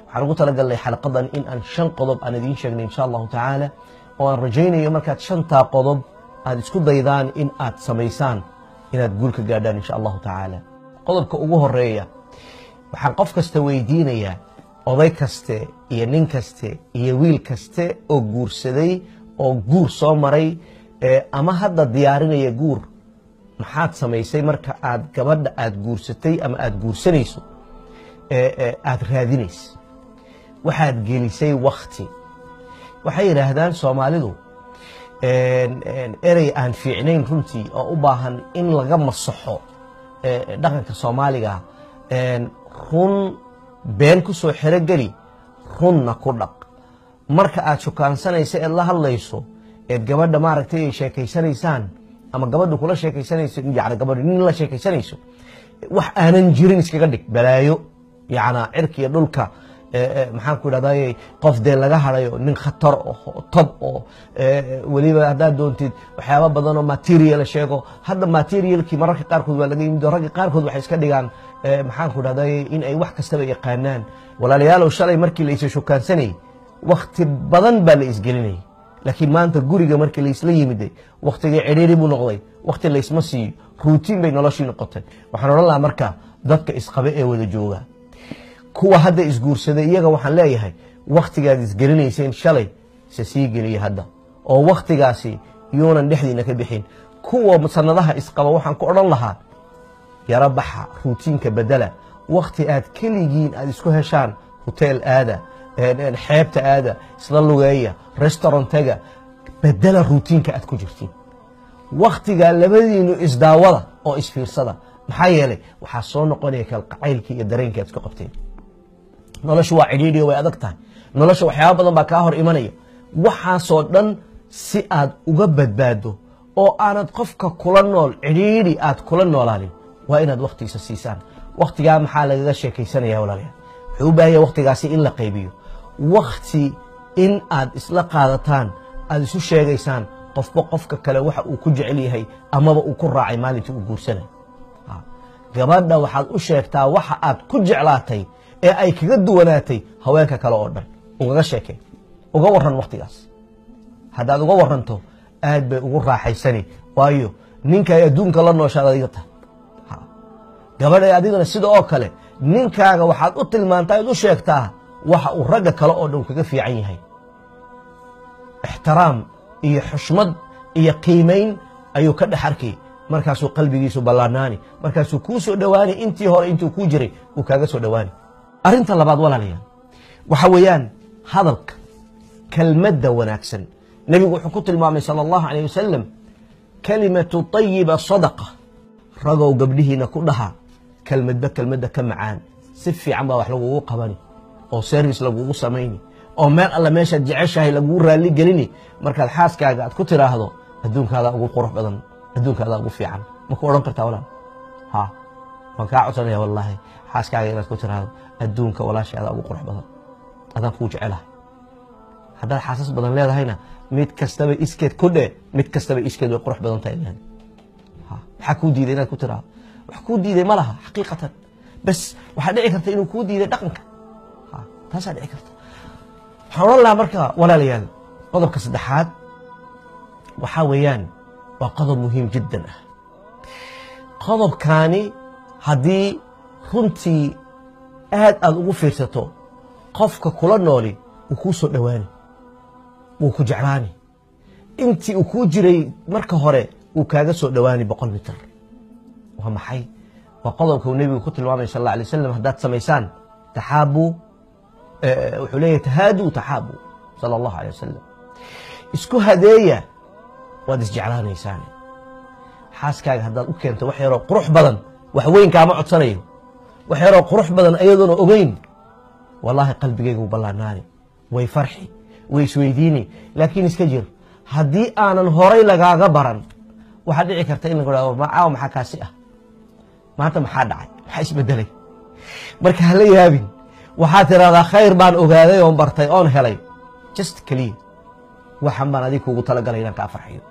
waxaan ugu talagalnay xalaqadan in aan shan qodob aan idiin sheegnay insha allahu tacaala oo aan rajaynayo markaad shantaa qodob aad isku daydaan in aad samaysaan inaad guul ka gaadhaan insha allahu tacaala qodobka ugu horeeya waxaan qof kasta weydiinayaa oday kaste iyo nin kaste iyo wiil kaste oo guursaday oo guur soo maray ama hadda diyaarinaya guur maxaad samaysay marka aad gabadha aad guursatay ama aad guursanayso aad raadinaysa waxaad gelisay wakti waxay yidhaahdaan soomaalidu erey aan fiicnayn runtii oo u baahan in laga masaxo dhaqanka soomaaliga run been ku soo xerogeli runna ku dhaq marka aad shukaansanaysa eed la hadlayso eed gabadha maaragtay ay sheekaysanaysaan ama gabadha kula sheekaysanayso yani gabadha nin la sheekaysanayso wax aanan jirin iskaga dhig balaayo yacnaa cirka iyo dhulka maxaan ku idhahday qof dee laga hadayo nin khatar oo tob oo weliba haddaad doontid waxyaaba badan oo material sheego hadda materialkii mararka qaarkood waa laga yimid ragga qaarkood waxay iska dhigaan maxaan ku idhahday in ay wax kastaba yaqaanaan walaalayaalow shalay markii la isa shukaansanayay wakti badan baa la isgelinayay laakiin maanta guriga markii laisla yimiday waktigii cidhiiri buu noqday wakti laysma siiyo ruutiin bay noloshii noqotay waxaan odhan lahaa marka dadka isqabe ee wada jooga kuwa hadda isguursaday iyaga waxaan leeyahay waktigaad isgelinayseen shalay se sii geliya hadda oo waktigaasi yuunan dhexdiina ka bixin kuwa sanadaha isqaba waxaan ku odhan lahaa yaro baxa ruutiinka bedela wakti aad keligiin aad isku heshaan hoteel aada xeebta aada isla lugeeya restaurantaga bedela ruutiinka aad ku jirtiin waktigaa labadiinu isdaawada oo isfiirsada maxaa yeelay waxaa soo noqonaya kalqacaylkii iyo dareenkii aad isku qabteen nolosha waa cidhiidhiyo way adag tahay nolosha waxyaaba badan baa kaa hor imanaya waxaasoo dhan si aad uga badbaado oo aanad qofka kula nool cidhiidhi aad kula noolaanin waa inaad waktigiisa siisaan waktigaa maxaa lagaga sheekaysanaya walaalayaal wuxuu u baahanya waktigaasi in la qaybiyo wakti in aad isla qaadataan aad isu sheegaysaan qofba qofka kale waxa uu ku jecel yahay amaba uu ku raacay maalintii uu guursanay gabadha waxaad u sheegtaa waxa aad ku jeclaatay ee ay kaga duwanaatay haweenka kale oo dhan ugaga sheekay uga waran waktigaas haddaad uga waranto aad bay ugu raaxaysani waayo ninkaay adduunka la nooshaad adiga tahay gabadhay adigana sida oo kale ninkaaga waxaad u tilmaantaa ad u sheegtaa waxa uu ragga kale oo dhan kaga fiican yahay ixtiraam iyo xushmad iyo qiimayn ayuu ka dhex arkay markaasuu qalbigiisu ballaanaani markaasuu kuu soo dhowaani intii hore intuu kuu jiray uu kaaga soo dhowaani arrinta labaad walaalayaal waxa weeyaan hadalka kelmadda wanaagsan nebigu wuxuu ku tilmaamay sala allahu calayh wasalam kalimatu tayiba sadaqa ragow gabdhihiina ku dhaha kelmadba kelmadda ka macaan si fiican baa wax lagugu qabani oo service lagugu samayni oo meel alle meeshaad jeceshahay lagugu raalli gelini markaad xaaskaaga aad ku tiraahdo adduunkaadaa ugu qurux badan adduunkaadaa ugu fiican ma ku odhan kartaa walaal ha waan kaa codsanaya wallaahi xaaskaaga inaad ku tiraahdo adduunka walaashaadaa ugu qurux badan adaan kuu jecelahay haddaad xaasas badan leedahayna mid kastaba iskeed ku dhe mid kastaba iskeed way qurux badan tahay maxaa kuu diiday inaad ku tiraahdo wax kuu diiday ma laha xaqiiqatan bas waxaa dhici karta inuu kuu diiday dhaqanka taasaa dhici karta waxaan odhan lahaa marka walaalayaal qodobka saddexaad waxaa weeyaan waa qodob muhiim jiddan ah qodobkaani haddii runtii aad aada ugu fiirsato qofka kula nooli wuu kuu soo dhowaani wuu ku jeclaani intii uu kuu jiray marka hore wuu kaaga soo dhowaani boqol mitir waa maxay waa qodobka uu nebigu ku tilmaamay sal alla alay wasalam haddaad samaysaan taxaabuu wuxuu leeyahay tahaaduu taxaabuu sala allahu alay wasalam isku hadeeya waad isjeclaanaysaan xaaskaaga haddaad u keento wax yaroo qurux badan wax weyn kaama codsanayo wax yaroo qurux badan ayadoona ogeyn wallaahi qalbigayga wuu ballaanaani way farxi way isweydiini laakiin iska jir haddii aanan horay lagaaga baran waxaad dhici karta in lagu hahdo caawa maxaa kaasi ah maanta maxaa dhacay maxaa isbedelay marka hala yaabin waxaad tidhahdaa khayr baan ogaaday oon bartay oon helay just keliya waxan baan adig kuugu talagalay inaan kaa farxiyo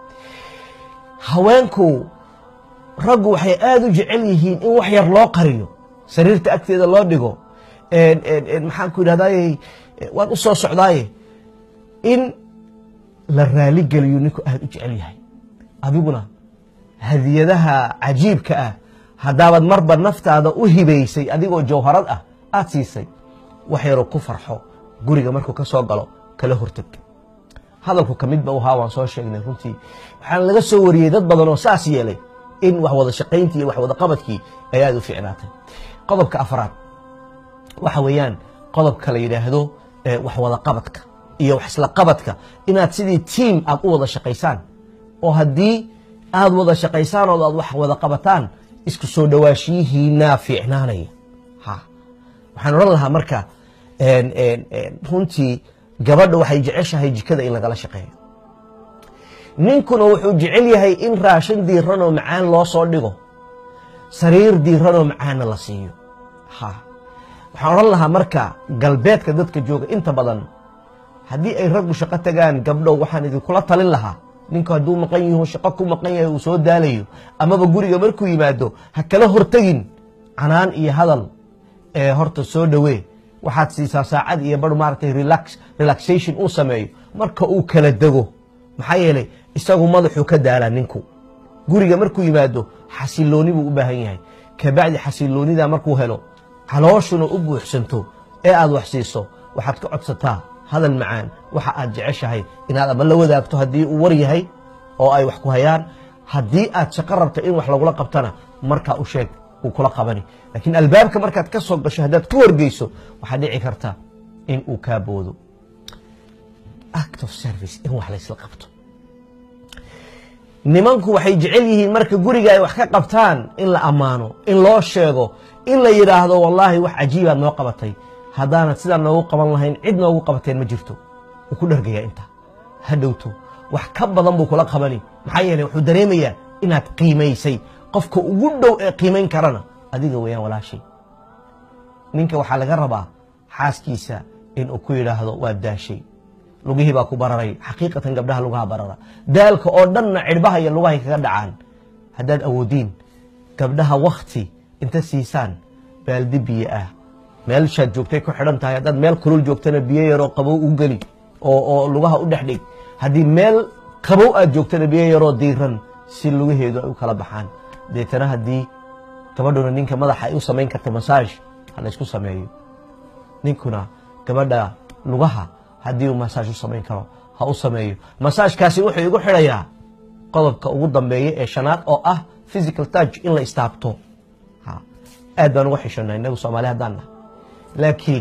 haweenku raggu waxay aada u jecel yihiin in wax yar loo qariyo sariirta agteeda loo dhigo maxaan ku yidhahdaye waan u soo socdaaye in la raaligeliyo ninku aada u jecel yahay adiguna hadiyadaha cajiibka ah haddaabaad marba naftaada u hibaysay adigoo jawharad ah aada siisay wax yaroo ku farxo guriga markuu ka soo galo kala horteg hadalku ka midba u ahaa waan soo sheegnay runtii waxaana laga soo wariyey dad badan oo saas yeelay in wax wada shaqayntii iyo wax wada qabadkii ay aada u fiicnaatay qodobka afraad waxa weeyaan qodobka la yidhaahdo wax wada qabadka iyo wax isla qabadka inaad sidii tiam aad u wada shaqaysaan oo haddii aad wada shaqaysaan oo aad wax wada qabataan isku soo dhawaashiyihiinaa fiicnaanaya ha waxaan odhan lahaa marka runtii gabadha waxay jeceshahay jikada in lagala shaqeeyo ninkuna wuxuu jecel yahay in raashin diiran oo macaan loo soo dhigo sariir diiran oo macaanna la siiyo ha waxaan odhan lahaa marka galbeedka dadka jooga inta badan haddii ay raggu shaqo tagaan gabdhow waxaan idinkula talin lahaa ninku hadduu maqan yaho shaqo ku maqan yahay uu soo daalayo amaba guriga markuu yimaado ha kala hortegin canaan iyo hadal ee horta soo dhowee waxaad siisaa saacad iyo bar maaragtay relaxation uu sameeyo marka uu kala dego maxaa yeelay isagu madaxuu ka daalaa ninku guriga markuu yimaado xasilooni buu u baahan yahay kabacdi xasiloonida markuu helo calooshuna u buuxsanto ee aad wax siiso waxaad ka codsataa hadal macaan waxa aad jeceshahay inaad ama la wadaagto haddii uu war yahay oo ay wax ku hayaan haddii aad shaqo rabta in wax lagula qabtana markaa u sheeg uu kula qabani laakiin albaabka markaad ka soo gasho haddaad ku horgeyso waxaa dhici karta in uu kaa boodo act of service in wax laysla qabto nimanku waxay jecel yihiin marka guriga ay wax ka qabtaan in la ammaano in loo sheego in la yidhaahdo wallaahi wax cajiibaad noo qabatay haddaanad sidaa noogu qaban lahayn cid noogu qabateen ma jirto wuu ku dhargayaa intaa ha dhowto wax ka badan buu kula qabani maxaa yeeley wuxuu dareemayaa inaad qiimaysay qofka ugu dhow ee qiimayn karana adiga weeyaan walaashay ninka waxaa laga rabaa xaaskiisa inuu ku yidhaahdo waa daashay lugihii baa ku bararay xaqiiqatan gabdhaha lugaha barara daalka oo dhanna cidhbaha iyo lugahay kaga dhacaan haddaad awoodiin gabdhaha wakti inta siisaan baaldi biyo ah meelshaad joogtay ku xidhan tahay haddaad meel kulul joogtana biyo yaroo qabow u geli oo lugaha u dhex dhig haddii meel qabow aad joogtana biyo yaroo diiran si lugaheedu ay u kala baxaan deetana haddii gabadhuna ninka madaxa ay u samayn karta masaaj ha laysku sameeyo ninkuna gabadha lugaha haddii uu masaaj u samayn karo ha u sameeyo masaajkaasi wuxuu igu xidhayaa qodobka ugu dambeeya ee shanaad oo ah physical touch in la istaabto aad baan uga xishana inagu soomaali haddaan nah laakiin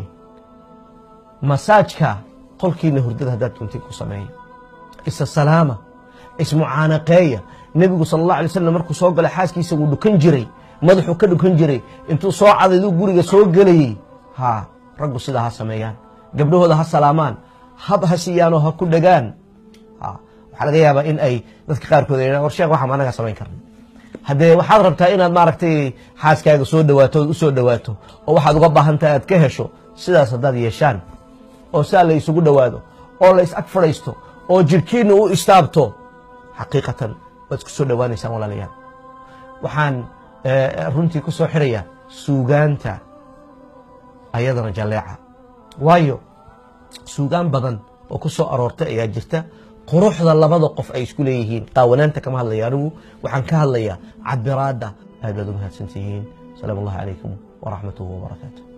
masaajka qolkiina hurdada haddaad duntay ku sameeya isa salaama ismucaanaqeeya nebigu sala allah alay slam markuu soo gala xaaskiisa wuu dhukan jiray madaxuu ka dhukan jiray intuu soo cadayduu guriga soo gelayey ha raggu sidaa ha sameeyaan gabdhahooda ha salaamaan hab ha siiyaanoo ha ku dhagaan waxaa laga yaabaa in ay dadka qaarkood ay war sheekh waxaan anaga samayn karna haddee waxaad rabtaa inaad maaragtay xaaskaaga soo dhawaato ood u soo dhawaato oo waxaad uga baahantahay aad ka hesho sidaas haddaad yeeshaan oo sidaa la isugu dhowaado oo la is ag fadhaysto oo jirhkiinna u istaabto xaqiiqatan waad isku soo dhowaanaysaan walaalayaal waxaan runtii ku soo xirayaa suugaanta ayadana jalleeca waayo suugaan badan oo ku soo aroortay ayaa jirta quruxda labada qof ay isku leeyihiin qaawanaanta kama hadlaya anigu waxaan ka hadlayaa cabiraadda aad baad u mahadsantihiin salaam allahi calaykum waraxmatuhu wabarakaatu